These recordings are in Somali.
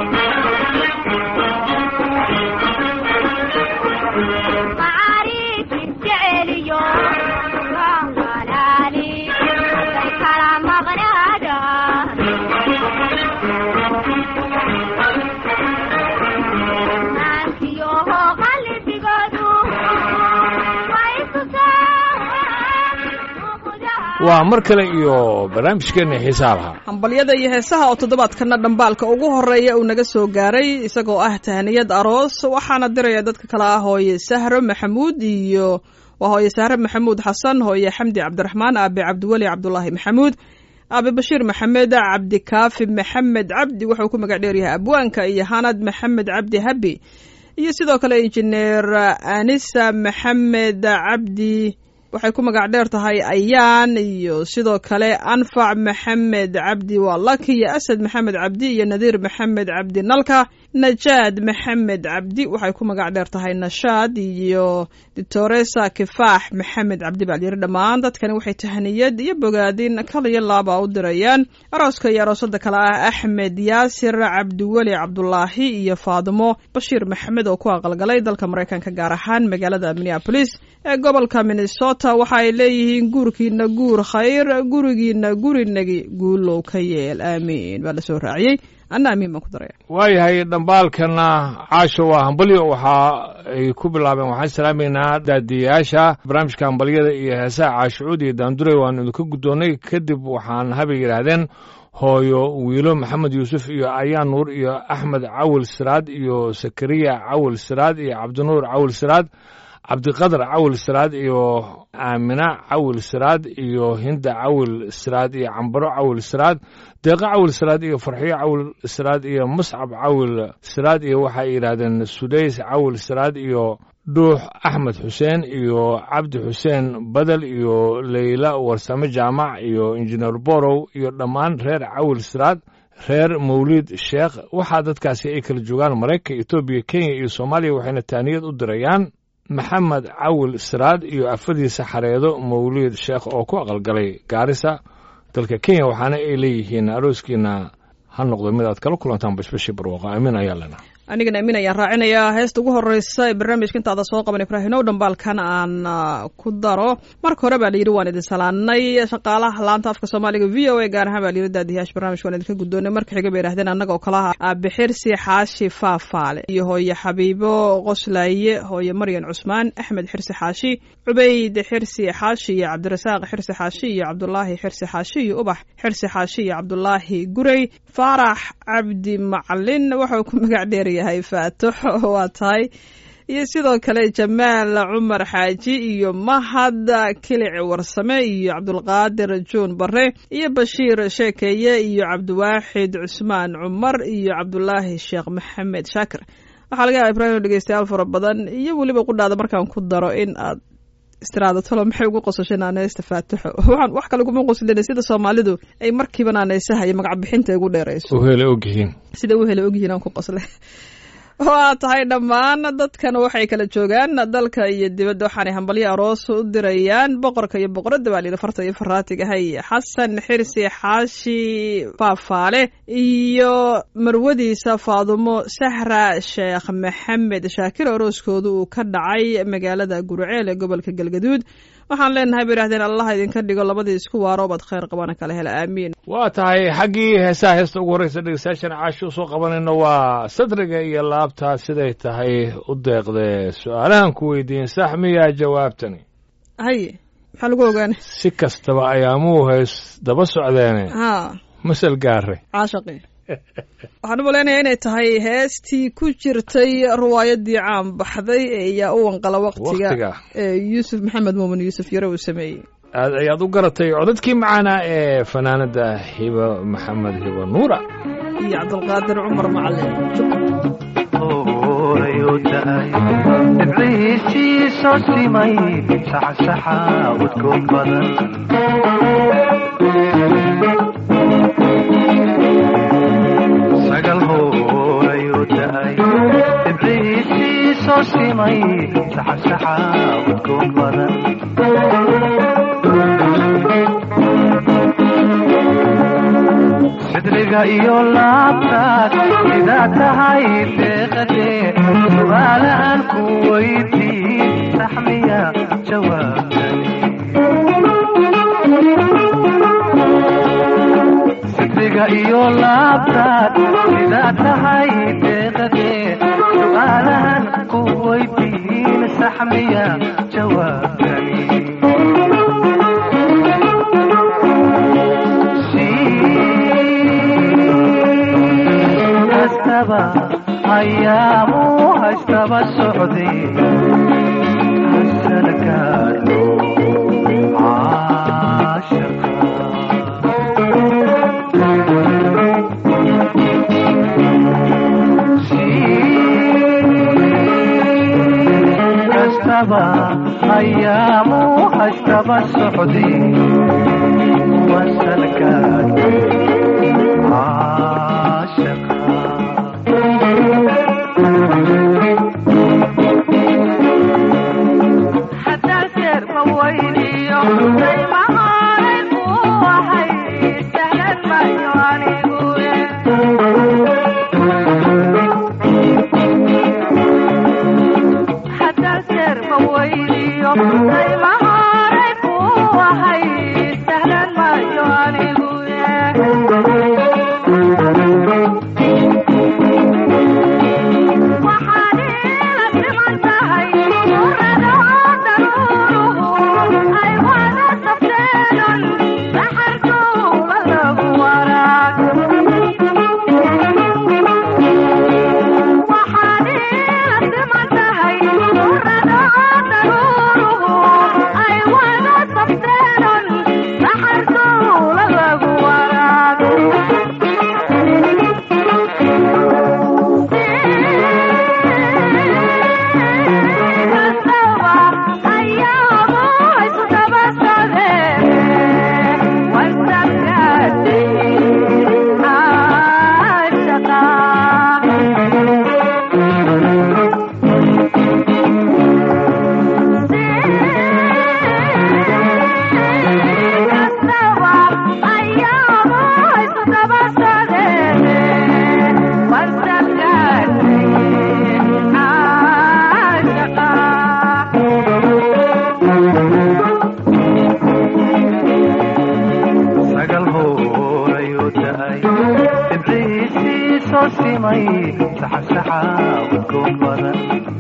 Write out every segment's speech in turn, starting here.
waa mar kale iyo barnaamijkeenna xiisaa lahaa hambalyada iyo heesaha oo toddobaadkana dhambaalka ugu horeeya uu naga soo gaaray isagoo ah tahniyad aroos waxaana diraya dadka kale ah hooye sahro maxamuud iyo waa hooye sahro maxamuud xasan hooye xamdi cabdiraxmaan aabe cabdiweli cabdulaahi maxamuud aabe bashiir maxamed cabdikaafi maxamed cabdi wuxuu ku magac dheeryahay abwaanka iyo hanad maxamed cabdi habi iyo sidoo kale injineer anisa maxamed cabdi waxay ku magac dheer tahay ayaan iyo sidoo kale anfac maxamed cabdi waa laki iyo asad maxamed cabdi iyo nadiir maxamed cabdi nalka najaad maxamed cabdi waxay ku magac dheer tahay nashaad iyo ditoresa kifaax maxamed cabdi baa layiri dhammaan dadkani waxay tahniyad iyo bogaadin kaliyo laaba u dirayaan arooska iyo aroosada kale ah axmed yaasir cabdiweli cabdulaahi iyo faadimo bashiir maxamed oo ku aqalgalay dalka maraykanka gaar ahaan magaalada minneapolis ee gobolka minnesota waxa ay leeyihiin guurkiina guur khayr gurigiina gurinagi guulow ka yeel aamiin baa lasoo raaciyey anna amiin baan ku daraya waayahay dhambaalkana caasho waa hambalyo waxa ay ku bilaabeen waxaan salaamaynaa daadiyayaasha barnaamijka hambalyada iyo heesaha caashucuud iyo daandurey waanu idinka guddoonnay kadib waxaan habay yidhaahdeen hooyo wiilo maxamed yuusuf iyo ayaan nuur iyo axmed cawil siraad iyo sakariya cawil siraad iyo cabdinuur cawil siraad cabdiqadar cawil siraad iyo aamina cawil siraad iyo hinda cawil siraad iyo cambaro cawil siraad deeqo cawil siraad iyo farxiyo cawil siraad iyo muscab cawil siraad iyo waxay yidhaahdeen sudays cawil siraad iyo dhuux axmed xuseen iyo cabdi xuseen badel iyo leyla warsame jaamac iyo injineer borow iyo dhammaan reer cawil siraad reer mawliid sheekh waxaa dadkaasi ay kala joogaan maraykanka etoobiya kenya iyo soomaaliya waxayna taaniyad u dirayaan maxamed cawil siraad iyo afadiisa xareedo mawliid sheekh oo ku aqalgalay gaarisa dalka kenya waxaana ay leeyihiin arooskiina ha noqdo mid aad kala kulantaan bashbashii barwaaqo amiin ayaa lena anigana amiin ayaan raacinayaa heesta ugu horeysa ee barnaamijka intaada soo qaban ibraahimow dhambaalkan aan ku daro marka hore baa layidhi waan idin salaanay shaqaalaha laanta afka soomaaliga v o a gaar ahaan baa layidhi daadiyaasha barnamijka waan idinka guddoonay marka xiga bay yidhahdeen annaga oo kalaha aabixirsi xaashi faafaale iyo hooye xabiibo qoslaaye hooye maryan cusmaan axmed xirsi xaashi cubayd xirsi xaashi iyo cabdirasaaq xirsi xaashi iyo cabdulaahi xirsi xaashi iyo ubax xirsi xaashi iyo cabdulaahi gurey faarax cabdi macalin waxau ku magac dheeryahay faatix waa tahay iyo sidoo kale jamaal cumar xaaji iyo mahad kilic warsame iyo cabdulqaadir juun bare iyo bashiir sheekeeye iyo cabdiwaaxid cusmaan cumar iyo cabdulaahi sheekh maxamed shaakir waxaa laga yaaba ibrahim dhegeystayaal fara badan iyo weliba qudhaada markaan ku daro in aad istiraado talo maxay ugu qosashay naaneysta faatixo waxaan wax kale kuma qoslina sida soomaalidu ay markiiba naaneysaha iyo magac bixinta ugu dheerayso uhele ogyihiin sida uhele ogyihiin aan ku qosle waa tahay dhammaan dadkan waxay kala joogaan dalka iyo dibadda waxaanay hambalyo aroos u dirayaan boqorka iyo boqoradda baa layidhi farta iyo faraatigahay xasan xirsi xaashi faafaale iyo marwadiisa faadumo sahra sheekh maxamed shaakir arooskooda uu ka dhacay magaalada gurceel ee gobolka galgaduud waxaan leenahay bay idhahdeen allah idinka dhigo labadii isku waaroobaad khayr qabana kala hela aamiin waa tahay xaggii heesaha heesta ugu horreysa dhegeystayaashana caashi u soo qabanayno waa sadriga iyo laabtaa siday tahay u deeqdee su-aalahan ku weydiin sax miyaa jawaabtani haye maxaa lagu ogaana si kastaba ayaamuu heys daba socdeene ha masal gaare caashaqi waxaan u malaynayaa inay tahay heestii ku jirtay riwaayadii caan baxday ee yaa u wanqala waktiga Waqtiga. ee yuusuf maxamed muumin yuusuf yare uu sameeyey aad ayaad u garatay codadkii macaanaa ee fanaanada hiba maxamed hiba nuura iyo cabdulqaadir cumar macalin dhibciisii soo simay saxsaxa udgoon badan sagal hoolayuu dahay dhibciisii soo simay saxsaxa udgoon badan sidriga iyo laabtaas sida sidaa tahay deeqadee su'aalahan ku weydiin saxmiya jawaabtani sidriga iyo laabtaad sidaa tahay deeqadee su'aalahan ku weydiin saxmiya jawaabtani hastaba ayaamu hastaba socday hasana gaadho hastaba ayaamu hastaba socday wasana gaadho haddaan jeer ma weydiiyo qiimaha oranku waxay sahlan mayo anigu haddaan jeer ma weydiiyo qiimaha oranku waxay sahlan mayo anigu waxaad ila siman tahay urada oo daruuruhu ay wada safteedon saxarkuula lagu waraag waxaad ila siman tahay urada oo daruuruhu ay wada safteedon saxarkuula lagu waraag sagal hoorayo da'ay ibriisii soo simay saxasaxa udgoon badan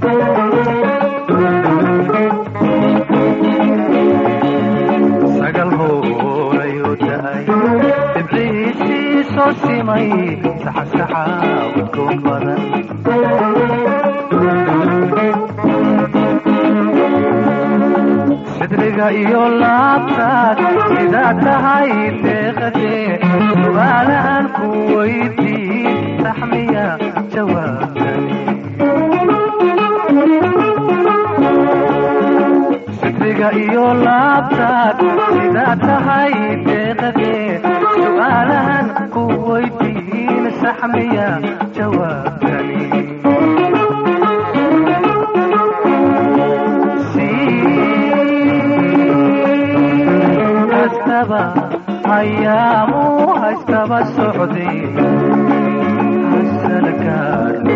sagal hoorayo da'ay ibriisii soo simay saxasaxa udgoon badan sidriga iyo laabtaad sidaa tahay deeqadee su'aalahan ku weydiin saxmiya jawaabtani sidriga iyo laabtaad sidaa tahay deeqadee su'aalahan ku weydiin saxmiya jawaabtani hastaba ayaamu hastaba socday hasana gaadho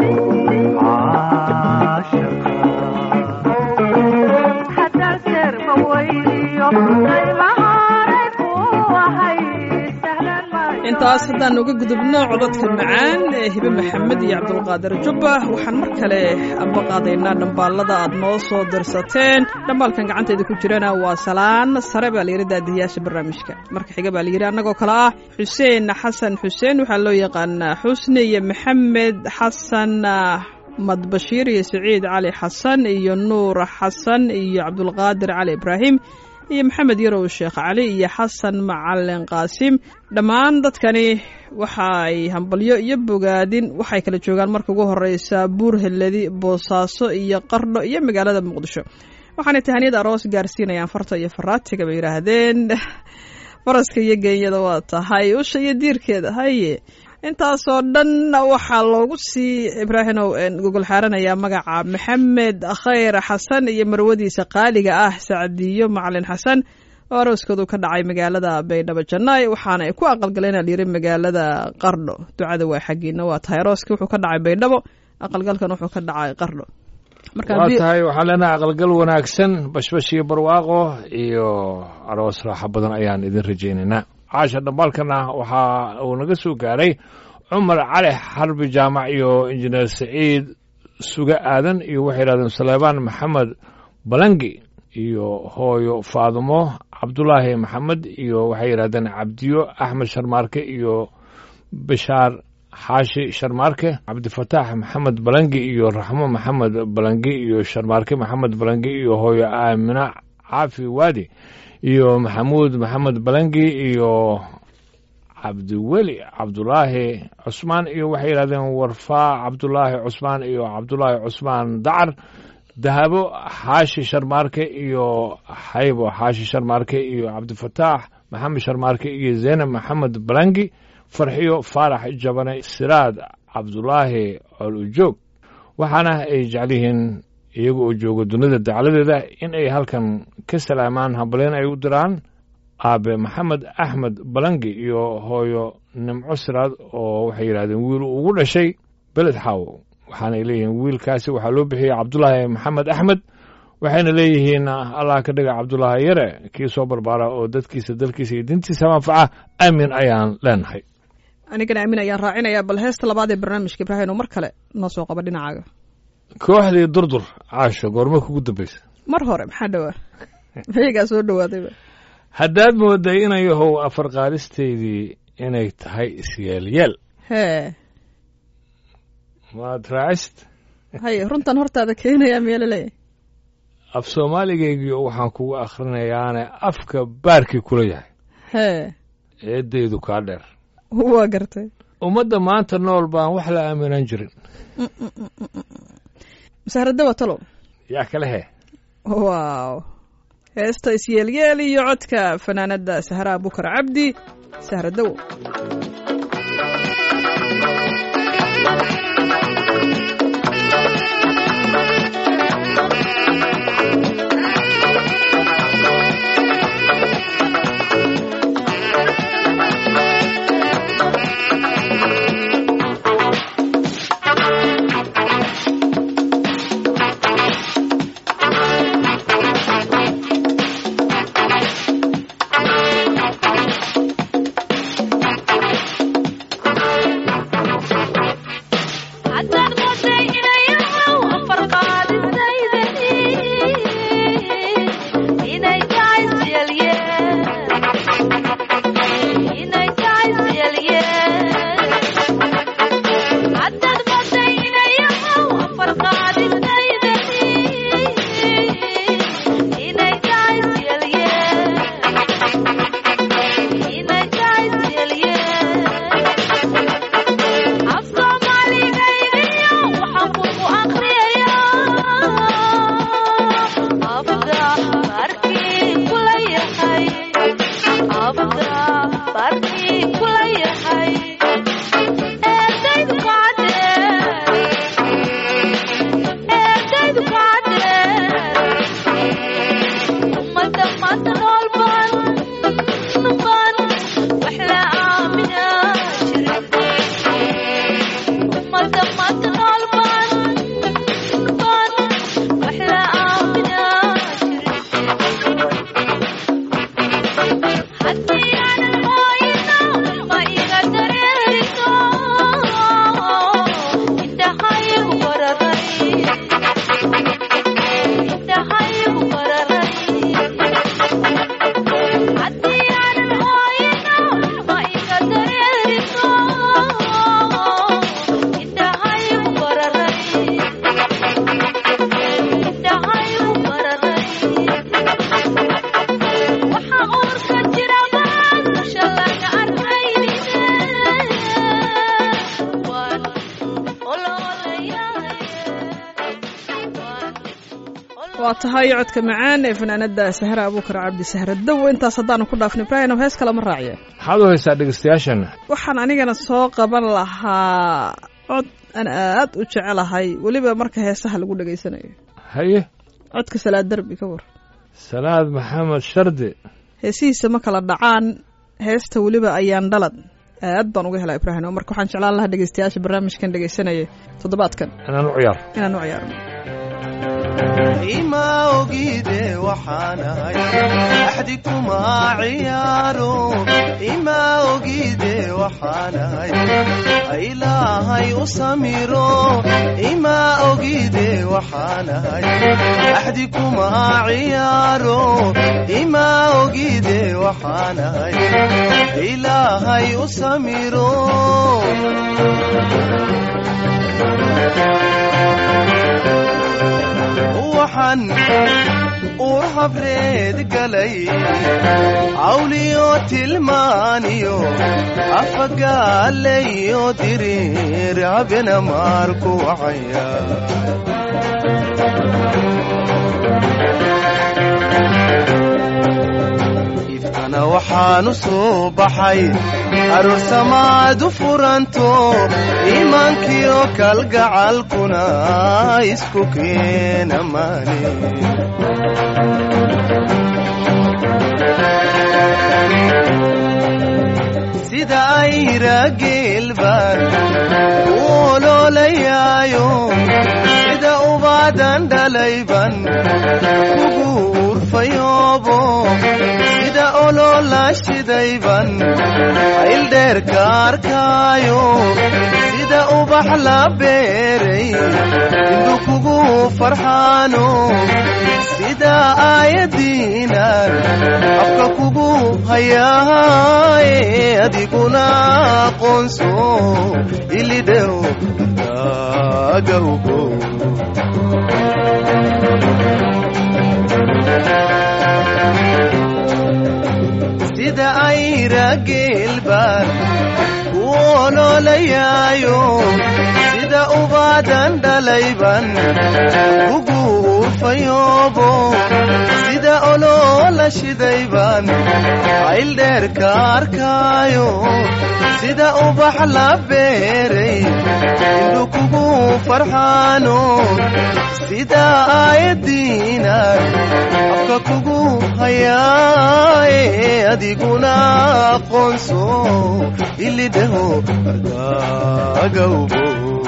haddaan jeer ma weydiiyo qiimaha oranku waxay sahlan mayo intaas haddaan uga gudubno codadka macaan ee hibe maxamed iyo cabdulqaadir jubba waxaan mar kale amba qaadaynaa dhambaalada aad noo soo dirsateen dhambaalkan gacanteeda ku jirana waa salaan sare baa layidhi daadihiyaasha barnaamijka marka xiga baa layidhi annagoo kale ah xuseen xasan xuseen waxaa loo yaqaanaa xusni iyo maxamed xasan madbashiir iyo siciid cali xasan iyo nuur xasan iyo cabdulqaadir cali ibraahim iyo maxamed yarow sheekh cali iyo xasan macalin qaasim dhammaan dadkani waxa ay hambalyo iyo bogaadin waxay kala joogaan marka ugu horeysa buur heladi boosaaso iyo qardho iyo magaalada muqdisho waxaanay tahaniyad aroos gaarsiinayaan farta iyo faraatiga bay yidhaahdeen faraska iyo geenyada waa tahay usha iyo diirkeeda haye intaasoo dhan waxaa loogu sii ibraahimow gogol xaaranayaa magaca maxamed khayr xasan iyo marwadiisa qaaliga ah sacdiyo macalin xasan oo arooskoodu ka dhacay magaalada baydhabo jannaay waxaana ay ku aqalgaleen alyiri magaalada qardho ducada waa xaggiina waa tahay arooska wuxuu ka dhacay baydhabo aqalgalkan wuxuu ka dhacay qardho marka waa haddii- tahay waxaan leenahay aqalgal wanaagsan bashbash iyo barwaaqo iyo aroos raaxo badan ayaan idin rajaynaynaa caasha dhambaalkana waxa uu naga soo gaaray cumar cali xarbi jaamac iyo injineer saciid suge aadan iyo waxay yidhahdeen saleebaan maxamed balangi iyo hooyo faadumo cabdulaahi maxamed iyo waxay yidhahdeen cabdiyo axmed sharmaarke iyo bishaar xaashi sharmaarke cabdifataax maxamed balangi iyo raxmo maxamed balangi iyo sharmaarke maxamed balangi iyo hooyo aamina caafi waadi iyo maxamuud maxamed balangi iyo cabdiweli cabdulaahi cusmaan iyo waxay yidhahdeen warfaa cabdulaahi cusmaan iyo cabdulaahi cusmaan dacar dahabo xaashi sharmaarke iyo xaybo xaashi sharmaarke iyo cabdifataax maxamed sharmaarke iyo zeynab maxamed balangi farxiyo faarax jabane siraad cabdulaahi col ujoog waxaana ay jecel yihiin iyaga oo jooga dunida dacladeeda in ay halkan ka salaamaan hambalyen ay u diraan aabe maxamed axmed balangi iyo hooyo nimco siraad oo waxay yidhahdeen wiil ugu dhashay beled xaawo waxaanay leeyihiin wiilkaasi waxaa loo bixiyey cabdulaahi maxamed axmed waxayna leeyihiin allah ka dhiga cabdulaahi yare kii soo barbaara oo dadkiisa dalkiisa iyo dintiisa manfaca aamin ayaan leenahay anigana aamin ayaan raacinayaa bal heesta labaad ee barnaamijka ibraahim oo mar kale noo soo qaba dhinacaaga kooxdii durdur caasho goorma kugu dambaysa mar hore maxaa dhowaa mayagaa soo dhawaadayba haddaad mooday inay yahow afar qaalisteydii inay tahay isyeelyeel hee maad raacist hay runtan hortaada keenayaa meelo leeyahay af soomaaligaygii waxaan kugu akhrinayaane afka baarkii kula yahay hee eeddaydu kaa dheer waa gartay ummadda maanta nool baan wax la aaminan jirin masaaradda waa talow yaa kale he waaw heesta isyeelyeel iyo codka fanaanada sahraa bukar cabdi sahradow haddaad mooday inayahow afar qaadisayday inay tahay siyalyeel inay tahay siyalyeel haddaad mooday inayahow afar qaadisayday inay tahay siyalyeel inay tahay siyalyeel af soomaaligaygiyo waxaan kugu aqriyayaa abda baarkii kula yahay abda baarkii kula yahay eedaydu kaadheer eedaydu kaadheer ummadda maanta nool baan baan wax la aaminaa jirin ummadda maanta nool baan baan wax la aaminaa jirin haddii aanan mooyina ma iga dareeriso indhahaygu bararay indhahaygu bararay haddii aanan mooyina ma iga dareeriso indhahaygu bararay indhahaygu bararay waxa uurka jira baan dusha laga arkaynine waan ololayahay waa tahay codka macaan ee fanaanada sahra abuukar cabdi sahradow intaas haddaanu ku dhaafno ibraahim hees kale ma raaciye maxaad u haysaa dhegeystayaashana waxaan anigana soo qaban lahaa cod aan aad u jecelahay weliba marka heesaha lagu dhegaysanayo haye codka salaad derbi ka war salaad maxamed shardi heesihiisa ma kala dhacaan heesta weliba ayaan dhalad aad baan uga helaa ibraahim marka waxaan jeclaan lahaa dhegeystayaasha barnaamijkan dhegeysanaya toddobaadkan inaan u ciyaar inaan u ciyaarno ima ogide waxaanahay axdi kuma ciyaaro ima ogide waxaanahay ilaahay u samiro ima ogide waxaanahay axdi kuma ciyaaro ima ogide waxaanahay ilaahay u samiro waxaan uur habreed galay cawliyo tilmaaniyo afagaalayo diriir habena maarku wacaya ifkana waxaan u soo baxay aroor samaadu furanto iimaankiyo kalgacalkuna isku keena maane sida ayra geelbaan u oloolayaayo sida ubaadan dhalayban kugu urfayoobo sida oloola shidayban ayldheerka arkaayo sida ubax la beeray indu kugu farxaano sida aayadiinan afka kugu hayaaye adiguna aqoonso ilidhow agawgo sida ayra geelbaan ku oloolayaayo sida ubaadan dhalayban kugu urfayoobo sida oloola shidayban ayldheerka arkaayo sida ubax la beeray indu kugu farxaano sida aayadiinan afka kugu hayaaye adiguna aqoonso ilidhaho argaagawbo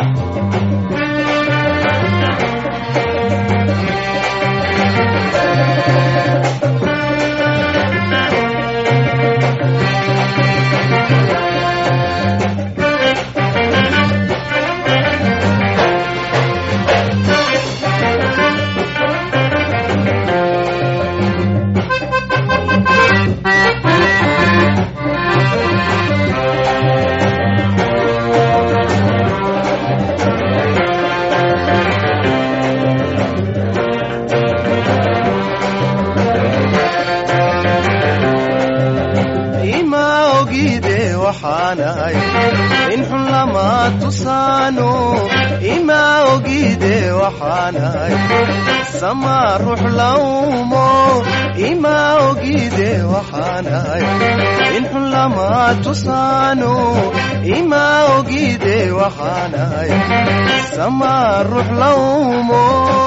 ima ogide waxaanahay in xun lama tusaano ima ogide waxaanahay sama ruux lawmo ima ogide waxaanahay in xun lama tusaano ima ogide waxaanahay sama ruux lawmo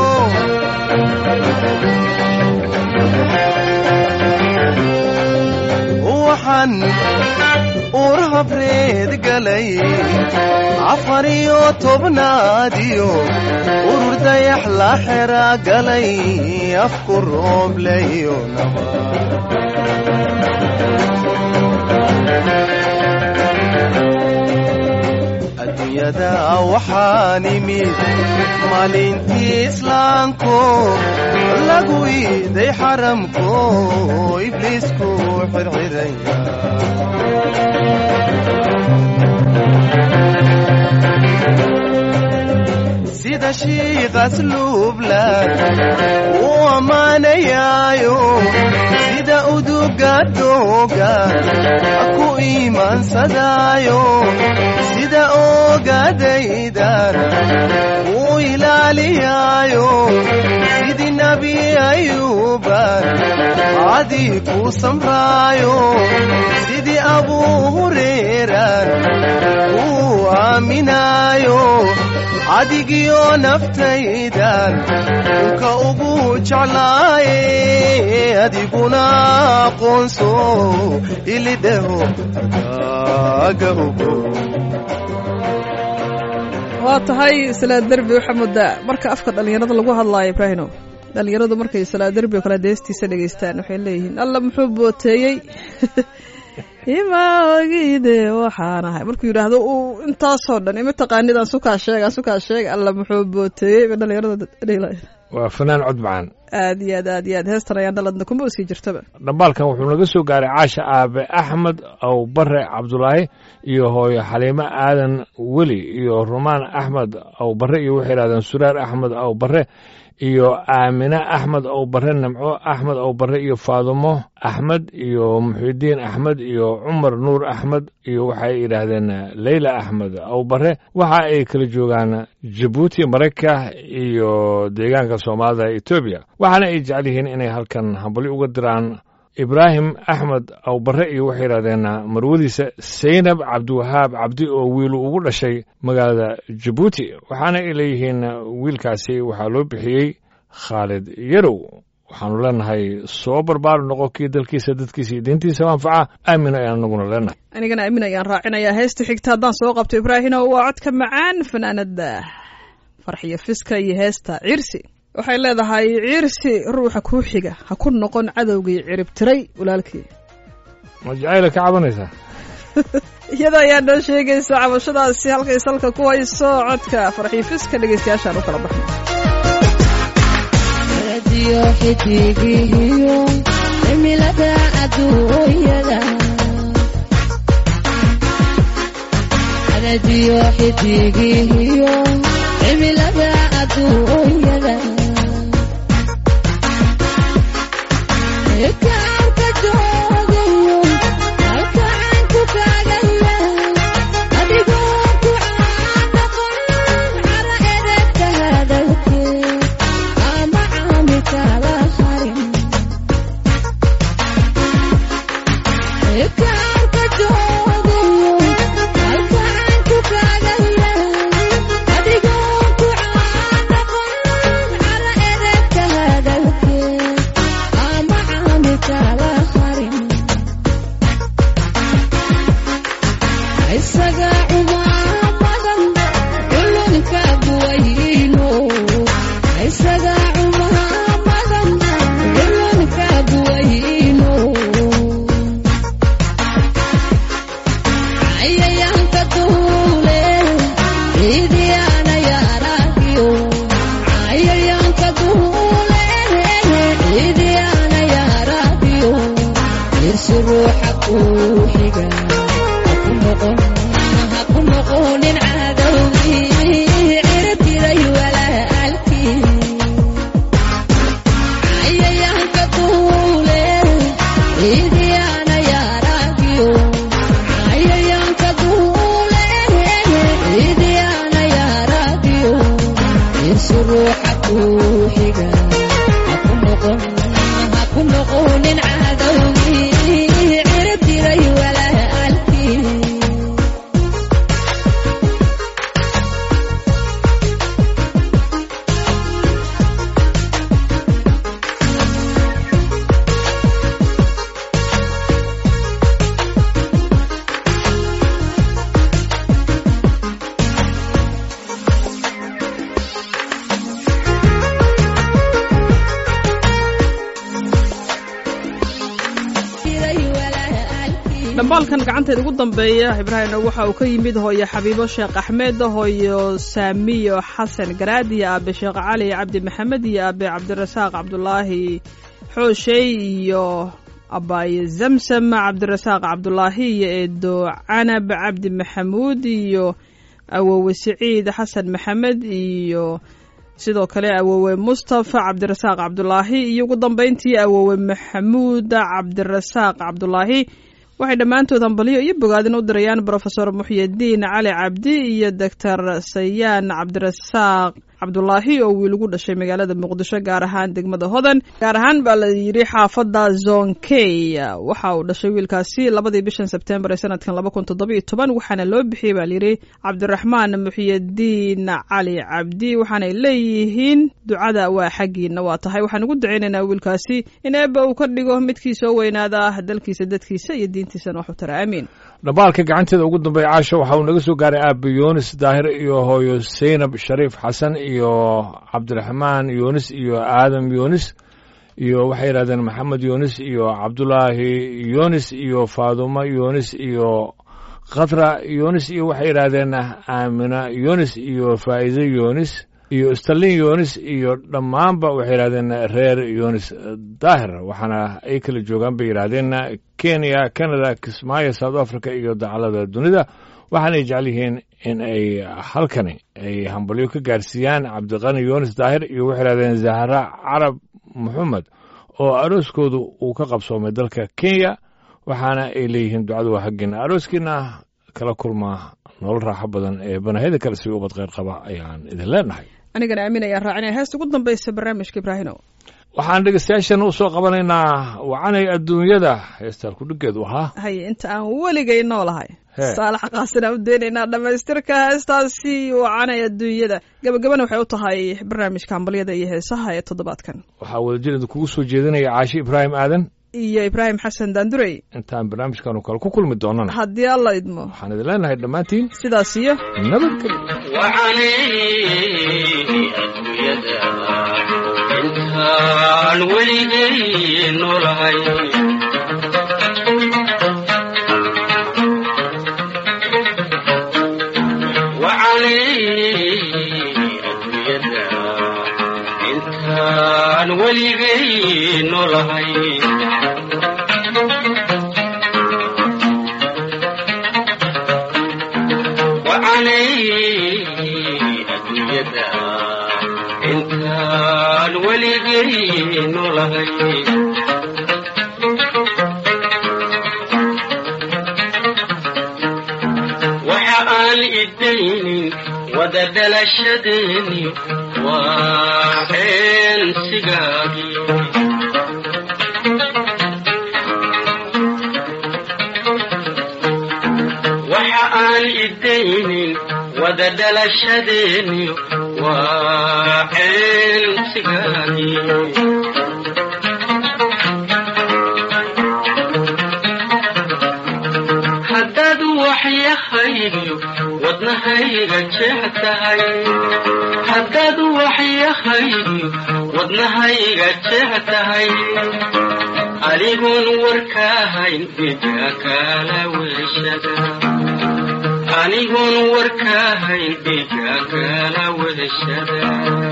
waxaan uur habreed galay afar iyo tobnaadiyo urur dayax la xera galay afku roobleyo naba adduunyada waxaan imid maalintii islaamko lagu iiday xaramko ibliisku xirxiraya sida shiiqas luublan u ammaanayaayo sida uduga dooga ku iimaansadaayo sida oogadaydan u ilaaliyaayo sidii nabi ayuuban cadii ku samraayo sidii abuu hureeran uu aaminaayo adigiyo naftaydan unka ugu jeclaaye adiguna aqoonso ilidhaho arkaaga ogo waa tahay salaa derbi waxaa moodaa marka afka dhallinyarada lagu hadlaayo ibraahino dhallinyaradu markay salaa derbi oo kale deestiisa dhegaystaan waxay leeyihiin alla muxuu booteeyey ima ogide waxaan ahay markuu yidhaahdo uu intaasoo dhan ima taqaanid aan sukaa sheeg aan sukaa sheeg alla muxuu booteeyey ba dhallinyarada dhela waa fanaan cod macaan aad iyo aad aad iyo aad heestan ayaan dhaladna kuma usii jirtaba dhambaalkan wuxuu naga soo gaaray caasha aabe axmed aw bare cabdulaahi iyo hooyo xaliimo aadan weli iyo rumaan axmed aw bare iyo waxay yidhahdeen suraar axmed aw bare iyo aamine axmed aw bare nimco axmed aw bare iyo faadumo axmed iyo muxidiin axmed iyo cumar nuur axmed iyo waxay yidhaahdeen leyla axmed aw bare waxa ay kala joogaan jabuuti marayka iyo deegaanka soomaalida etoobiya waxaana ay jecel yihiin inay halkan hambali uga diraan ibraahim axmed aw bare iyo waxay yidhahdeen marwadiisa saynab cabdiwahaab cabdi oo wiilu ugu dhashay magaalada jabuuti waxaana ay leeyihiin wiilkaasi waxaa loo bixiyey khaalid yarow waxaanu leenahay soo barbaar noqo kii dalkiisa dadkiisa iyo diintiisa anfaca aamin ayaan anaguna leenahay anigana aamin ayaan raacinayaa heesta xigta haddaan soo qabto ibraahino waa codka macaan fanaanada farxiyo fiska iyo heesta cirsi waxay leedahay cirsi ruuxa kuu xiga ha ku noqon cadowgii cirib tiray walaalkii ma jacayla ka cabanaysaa iyada ayaa noo sheegaysa cabashadaasi halkay salka ku hayso codka farxiyo fiska dhegeystayaashaan u kala baxno radio xidigihiyo cimilada adduunyada radio xidigihiyo cimilada adduunyada kaarka joogayo halkaan ku kaagaya adigoo ku caanaqon cara edebka hadalkeed ama caamilkala harin kaarka joogayo halkaan ku kaagaya adigoo ku caanaqon cara edebka hadalkeed ama caamilkala harin isaga cumaamadan culunka buwayno isaga cumaamadan culunka buwayno cayayaanka duule ciidiyaana yaaragiyo cayayaanka duule ciidiyaana yaaragiyo irsi ruuxa kuu xiga haku noqon haku noqonin cadowgii cirtiray walaalkii cayayaanka duule ciidiyaana yaaragiyo cayayaanka duule ciidiyaana yaaragiyo irsi ruuxa kuu xiga haku noqon haku noqonin cadowgii cirtiray walaalkii tiray walaalkii dhambaalkan gacanteeda ugu dambeeya ibraahimna waxa uu ka yimid hooyo xabiibo sheekh axmed hooyo saamiyo xasan garaad iyo aabe sheekh cali cabdi maxamed iyo aabe cabdirasaaq cabdulaahi xooshey iyo abaaye zamsam cabdirasaaq cabdulaahi iyo eedo canab cabdi maxamuud iyo awowe siciid xasan maxamed iyo sidoo kale awowe mustafa cabdirasaaq cabdulaahi iyo ugu dambeyntii awowe maxamuud cabdirasaaq cabdulaahi waxay dhammaantood hambalyo iyo bogaadin u dirayaan brofesor muxyidiin cali cabdi iyo doctor sayaan cabdirasaaq cabdulaahi oo wiil ugu dhashay magaalada muqdisho gaar ahaan degmada hodan gaar ahaan baa la yidhi xaafadda zonkey waxa uu dhashay wiilkaasi labadii bishan sebtembar ee sanadkan laba kun toddobiyo toban waxaana loo bixiyey baa layidhi cabdiraxmaan muxiyadiin cali cabdi waxaanay leeyihiin ducada waa xaggiina waa tahay waxaan ugu ducaynaynaa wiilkaasi in eebba uu ka dhigo midkii soo weynaada ah dalkiisa dadkiisa iyo diintiisana waxu tara aamiin dhambaalka gacanteeda ugu dambeeya caasho waxa uu naga soo gaaray aabe yunis daahir iyo hooyo seynab shariif xasan iyo cabdiraxmaan yunis iyo aadam yunis iyo waxay yidhahdeen maxamed yunis iyo cabdulaahi yunis iyo faadumo yunis iyo khatra yunis iyo waxay yidhaahdeen aamina yunis iyo faa'iide yunis iyo stalin yunis iyo dhammaanba waxay yidhahdeen reer yunis daahir waxaana ay kala joogaan bay yidhaahdeen kenya canada kismaayo south africa iyo dacalada dunida waxaanay jecel yihiin in ay halkani ay hambalyo ka gaarsiiyaan cabdiqani yunis daahir iyo waxay yidhahdeen zahra carab maxamed oo arooskoodu uu ka qabsoomay dalka kenya waxaana ay leeyihiin ducadu waa xaggiina arooskiina kala kulma nolol raaxo badan ee banahida kale si ubad kheyr qaba ayaan idin leenahay anigana aamin ayaan raacinaya heesta ugu dambaysa barnaamijka ibraahino waxaan dhegeystayaashan u soo qabanaynaa wacanay adduunyada heestaan kudhigeedu ahaa haye inta aan weligay noolahay Hee. saalax qaasina u daynaynaa dhammaystirka heestaasi wacanay adduunyada gabagabana waxay u tahay barnaamijka hambalyada iyo heesaha ee toddobaadkan waxaa wadajir idinkugu soo jeedinaya caashi ibraahim aadan iyo ibraahim xasan daandurey intaan barnaamijkanu kale ku kulmi doonana haddii alla idmo waxaan idin leenahay dhammaantiin sidaas iyo nabadgelyo intaan weligay noolahay intaan weligay noolahay وعلي أدويدا إنسان ولغي نولهي وحقال الدين وددل الشدين وحين سقاقي وحقال الدين وددل الشدين وحين سقاني حداد وحي خيري ودنهيغا جهتهي حداد وحي خيري ودنهيغا جهتهي أليهون وركاهين بجاكالا وشدا anigoon warkaahayn dhigaagala wadashada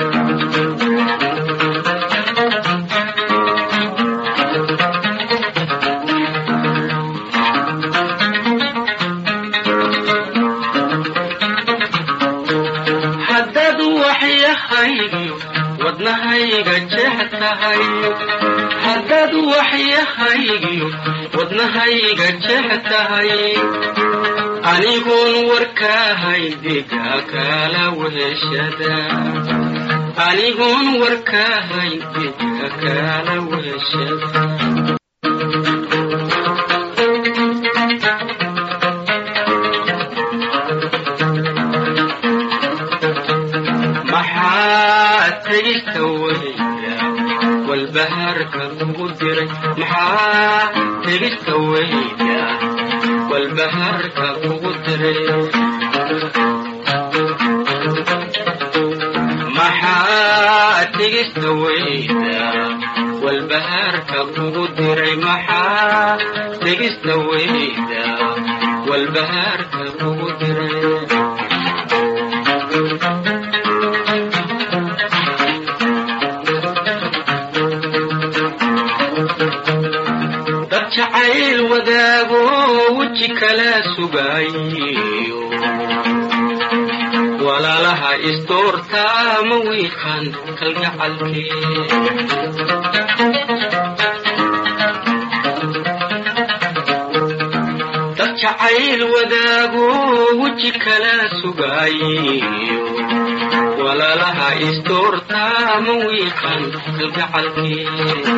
haddaad waxyahaygiyo wadnahayga jeex tahay haddaad waxyahaygiyo wadnahayga jeex tahay anigoon warkaahayn dhigaagala weheshada anigoon warkaahayn dhigaagala weheshada maxaa tegista weyda walbahaarka kugu diray maxaa tegista weyda walbahaarka kugu diray maxaa tegista weyda walbahaarka kugu diray maxaa tegista weyda walbahaarka kugu diray dad jacayl wadaago weji kala sugaayo walaalaha isdoortaa ma wiiqan kalgacalkee dad jacayl wadaago weji kala sugaayo walaalaha walaalaha istoortaa ma wiiqan kalgacalkii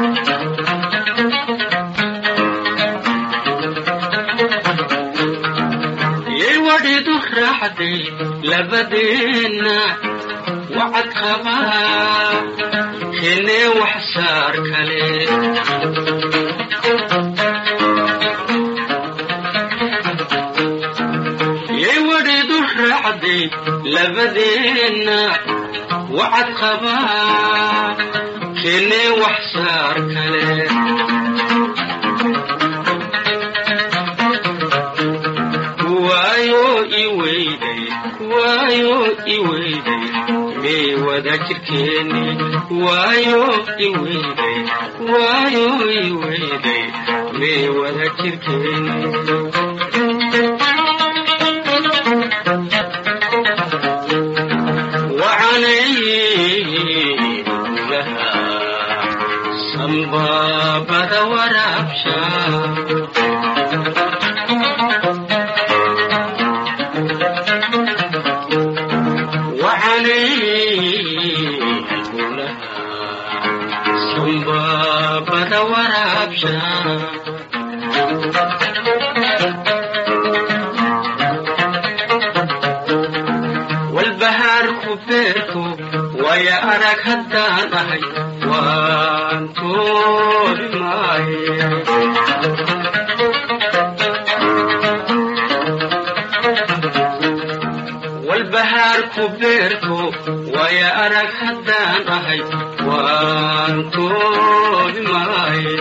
yay wadhidu raacday labadeenna wacad qabaa keenee wax saar kale yay wadhidu raacday labadeenna wacad qabaa keenee wax saar kale waayo i weyday waayo i weyday mee wada jirkeeni waayo i weyday waayo i weyday mee wada jirkeeni wacanay lahaa sambaabada waraabsha sambabada waraabsha walbahaarku beerku waya arag haddaan ahay waan toobi maaye walbahaarku beerku waya arag haddaan ahay waan toobi maaye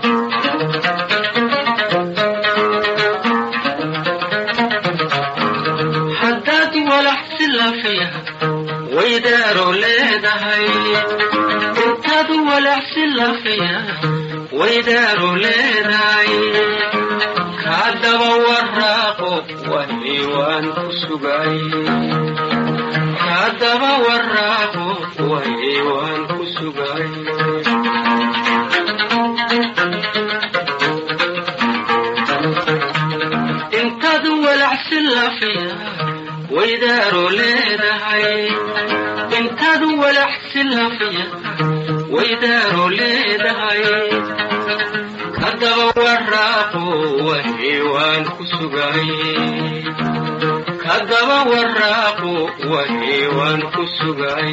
haddaad walax si lafiya waydaaro leedahay intaad walax si lafiya waydaaro leedahay kaadaba waraaqo wahi waan ku sugay kaadaba waraaqo wahi waan ku sugay intaad walax si lafiya waydaaro leedahay intaad walax si lafiya waydaaro leedahay kadaba waraaqo wahi waan ku sugay kadaba waraaqo wahi waan ku sugay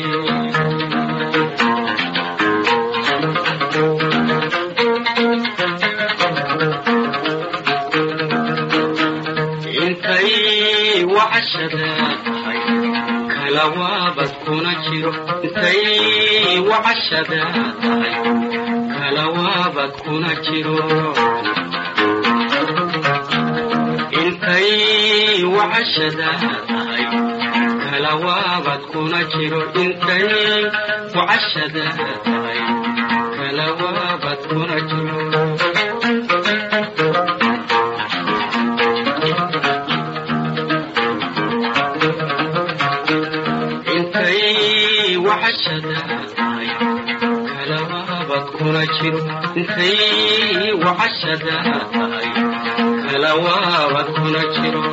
intay wacashada tahay kala waabad kuna jiro intay wacashada tahay kala waabad kuna jiro intay wacashada tahay kala waabad kuna jiro intay wacashada tahay kala waabad kuna jiro intay wacashada tahay kala waabad kuna jiro intay wacashada tahay kala waabad kuna jiro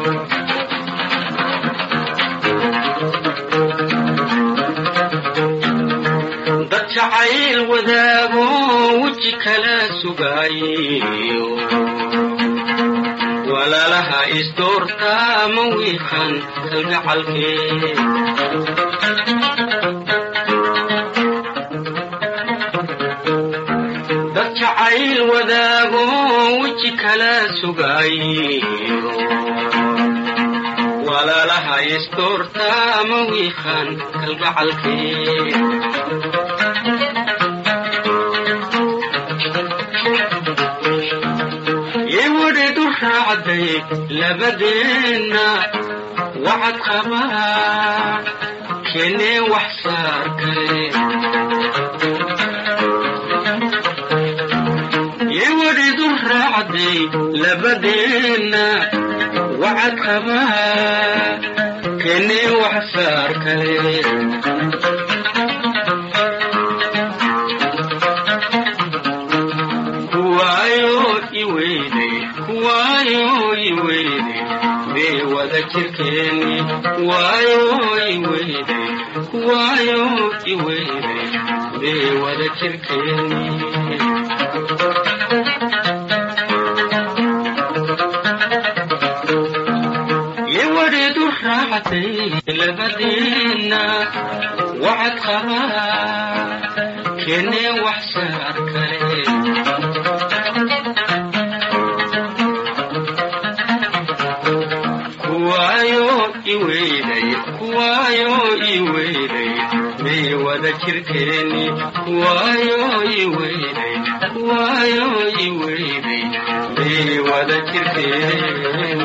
dad jacayl wadaago weji kala sugaayo walaalaha isdoortaa ma wiiqan kalgacalkee dad jacayl wadaago weji kala sugaayo walaalaha isdoortaa ma wiiqan kalgacalkee yewadheedu raacday labadeenna wacad qabaa keenee wax saar kale yewadheedu raacday labadeenna wacad qabaa keenee wax saar kale kuwaayo iweyday kuwaayo iweyday mee wada jirkeeni kuwaayo iweyday kuwaayo iweyday mee wada jirkeeni iwadheedu raacday labadiina wacad qabaa keenee wax saar kale kuwaayo iweyday kuwaayo iweyday may wada jirkeeni kuwaayo iweyday kuwaayo iweyday may wada jirkeeni